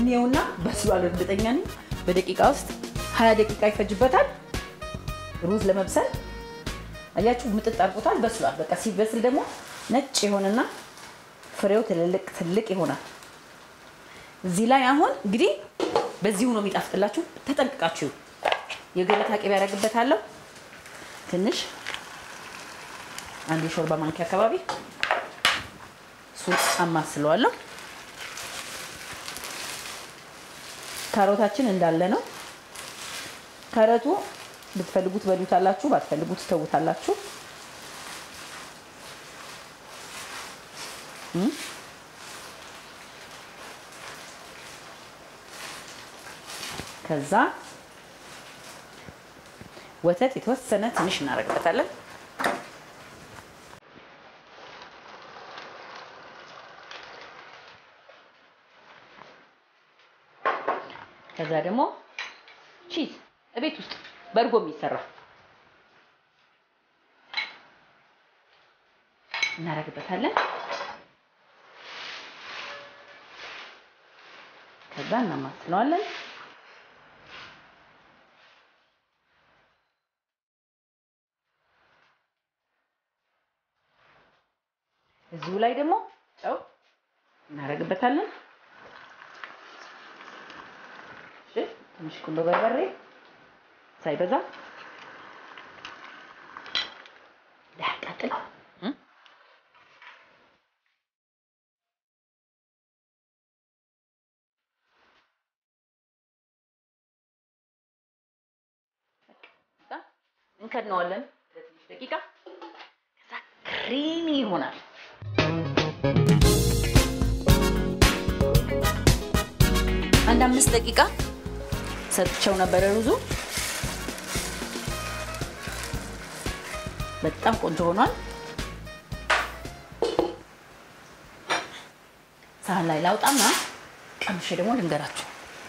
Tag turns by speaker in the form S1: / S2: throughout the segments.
S1: እንየውና በስሏል። እርግጠኛ ነኝ በደቂቃ ውስጥ ሀያ ደቂቃ ይፈጅበታል ሩዝ ለመብሰል። አያችሁ ምጥጥ አድርጎታል፣ በስሏል። በቃ ሲበስል ደግሞ ነጭ የሆነና ፍሬው ትልልቅ ትልቅ ይሆናል። እዚህ ላይ አሁን እንግዲህ በዚሁ ነው የሚጣፍጥላችሁ። ተጠንቅቃችሁ የገበታ ቅቤ ያደርግበታለሁ ትንሽ አንድ የሾርባ ማንኪያ አካባቢ እሱን አማስለዋለሁ። ካሮታችን እንዳለ ነው። ካሮቱ ብትፈልጉት በሉታላችሁ፣ ባትፈልጉት ትተውታላችሁ። ከዛ ወተት የተወሰነ ትንሽ እናደርግበታለን። ከዛ ደግሞ ቺዝ እቤት ውስጥ በእርጎ የሚሰራ እናደርግበታለን። ከዛ እናማስለዋለን። እዚሁ ላይ ደግሞ ጨው እናደርግበታለን። እሺ ትንሽ ቁንዶ በርበሬ ሳይበዛ ዳቃጥል እንከድነዋለን ለትንሽ ደቂቃ። ከዛ ክሪሚ ይሆናል። አንድ አምስት ደቂቃ ሰጥቼው ነበረ ሩዙ በጣም ቆንጆ ሆኗል። ሳህን ላይ ላውጣና ቀምሼ ደግሞ ልንገራችሁ።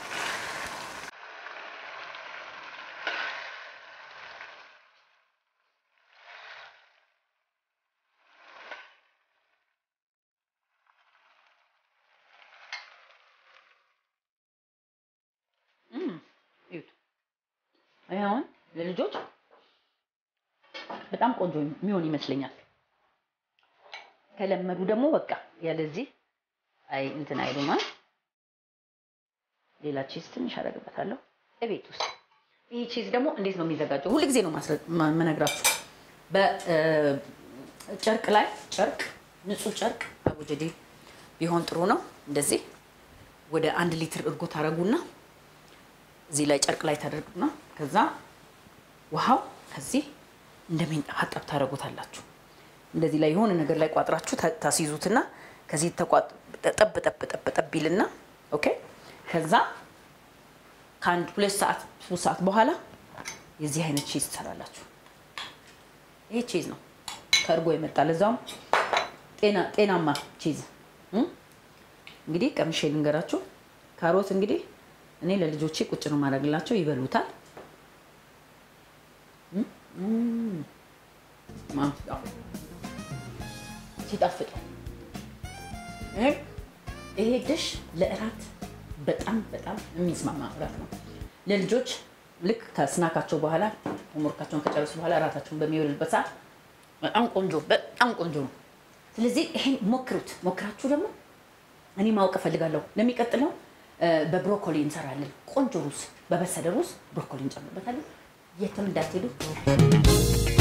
S1: ይሄ አሁን ለልጆች በጣም ቆንጆ የሚሆን ይመስለኛል። ከለመዱ ደግሞ በቃ ያለዚህ አይ እንትን አይሉም። ሌላ ቺዝ ትንሽ አደርግበታለሁ እቤት ውስጥ። ይህ ቺዝ ደግሞ እንዴት ነው የሚዘጋጀው? ሁል ጊዜ ነው መነግራችሁ። በጨርቅ ላይ ጨርቅ፣ ንጹህ ጨርቅ አቡጀዴ ቢሆን ጥሩ ነው። እንደዚህ ወደ አንድ ሊትር እርጎ ታደርጉና እዚህ ላይ ጨርቅ ላይ ታደርጉና ከዛ ውሃው ከዚህ እንደሚንጠባጠብ ታደርጉታላችሁ። እንደዚህ ላይ የሆነ ነገር ላይ ቋጥራችሁ ታስይዙትና ከዚህ ጠብ ጠብ ጠብ ጠብ ይልና ኦኬ። ከዛ ከአንድ ሁለት ሰዓት ሶስት ሰዓት በኋላ የዚህ አይነት ቺዝ ትሰራላችሁ። ይሄ ቺዝ ነው ከእርጎ የመጣ ለዛውም ጤናማ ቺዝ። እንግዲህ ቀምሼ ልንገራችሁ። ካሮት እንግዲህ እኔ ለልጆቼ ቁጭ ነው ማድረግላቸው፣ ይበሉታል። ሲጣፍጥ ይሄ ድሽ ለእራት በጣም በጣም የሚስማማ እራት ነው። ለልጆች ልክ ከስናካቸው በኋላ ሆምወርካቸውን ከጨረሱ በኋላ እራታቸውን በሚበሉበት ሰዓት በጣም ቆንጆ በጣም ቆንጆ ነው። ስለዚህ ይሄን ሞክሩት። ሞክራችሁ ደግሞ እኔ ማወቅ እፈልጋለሁ። ለሚቀጥለው በብሮኮሊ እንሰራለን። ቆንጆ ሩዝ፣ በበሰለ ሩዝ ብሮኮሊ እንጨምርበታለን። የትም እንዳትሄዱ።